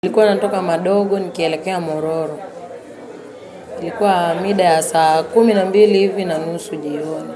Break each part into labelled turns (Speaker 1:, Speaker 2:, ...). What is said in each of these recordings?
Speaker 1: Nilikuwa natoka Madogo nikielekea Mororo, ilikuwa mida ya saa kumi na mbili hivi na nusu jioni,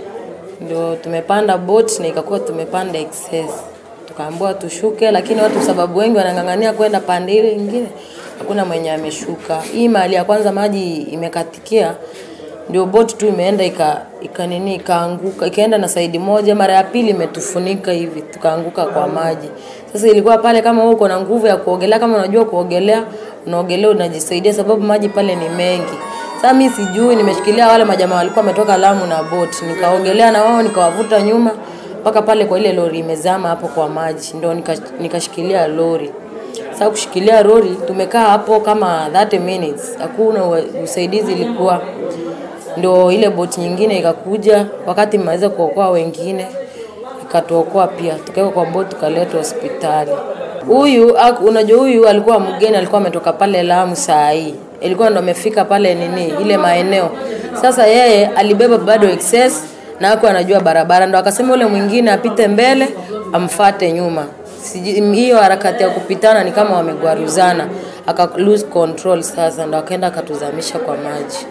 Speaker 1: ndio tumepanda boat na ikakuwa tumepanda excess, tukaambiwa tushuke, lakini watu sababu wengi wanang'ang'ania kwenda pande ile nyingine, hakuna mwenye ameshuka. Hii mahali ya kwanza maji imekatikia, ndio boat tu imeenda ika, ika nini ikaanguka ikaenda na saidi moja, mara ya pili imetufunika hivi, tukaanguka kwa maji. Sasa ilikuwa pale, kama wewe uko na nguvu ya kuogelea, kama unajua kuogelea, unaogelea unajisaidia, sababu maji pale ni mengi. Sasa mimi sijui, nimeshikilia wale majamaa walikuwa wametoka Lamu na boat, nikaogelea na wao nikawavuta nyuma mpaka pale kwa ile lori imezama hapo kwa maji, ndio nika- nikashikilia lori. Sasa kushikilia lori tumekaa hapo kama 30 minutes, hakuna ua- usaidizi ilikuwa ndio ile boti nyingine ikakuja, wakati mmeweza kuokoa wengine ikatuokoa pia, tukawekwa kwa boti tukaletwa hospitali. Huyu ak- unajua, huyu alikuwa mgeni, alikuwa ametoka pale Lamu saa hii, ilikuwa ndo amefika pale nini ile maeneo. Sasa yeye alibeba bado excess na hakuwa anajua barabara, ndo akasema ule mwingine apite mbele amfate nyuma. Siji- Hiyo harakati ya kupitana ni kama wamegwaruzana, aka lose control. Sasa ndo akaenda akatuzamisha kwa maji.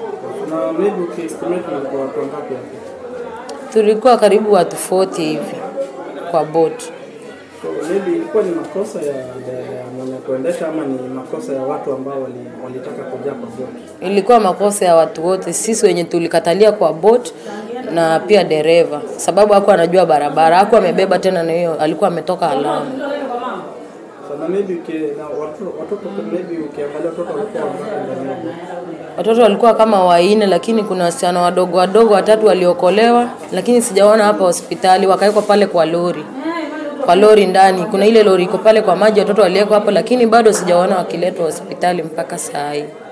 Speaker 2: Na maybe ukiestimate mlikuwa watu wangapi hapo?
Speaker 1: Tulikuwa karibu watu 40 hivi kwa boat.
Speaker 2: So maybe ilikuwa ni makosa ya, ya, ya mwenye kuendesha ama ni makosa ya watu ambao wali, walitaka kujaa kwa boat?
Speaker 1: Ilikuwa makosa ya watu wote, sisi wenye tulikatalia kwa boat na pia dereva, sababu hakuwa anajua barabara, hakuwa amebeba tena, na hiyo alikuwa ametoka Lamu.
Speaker 2: So na maybe uki, na watoto, watoto maybe ukiangalia watoto walikuwa wangapi ndani ya boat?
Speaker 1: Watoto walikuwa kama waine, lakini kuna wasichana wadogo wadogo watatu waliokolewa, lakini sijaona hapa hospitali, wakawekwa pale kwa lori kwa lori ndani. Kuna ile lori iko pale kwa maji, watoto waliwekwa hapo, lakini bado sijaona wakiletwa hospitali mpaka saa hii.